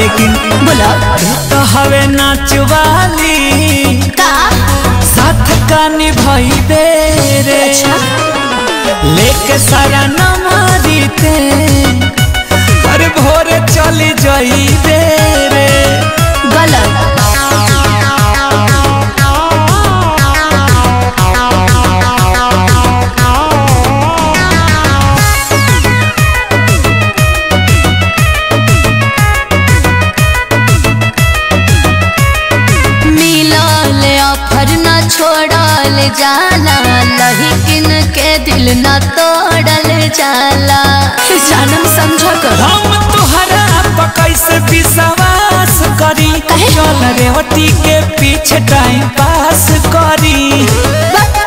लेकिन बोला तो हवे नाचवाली का साथ का निभाई दे रे अच्छा लेके सारा नमारी ते अरे भोरे चली जाई दे रे गलत मिलल ऑफर न छोड़ल जाला लहिकिन के दिल न तोड़ल जाला जानम समझ कर हम तुहरा पर कैसे विश्वास करी काहे? चल रेवती के पीछे टाइम पास करी बट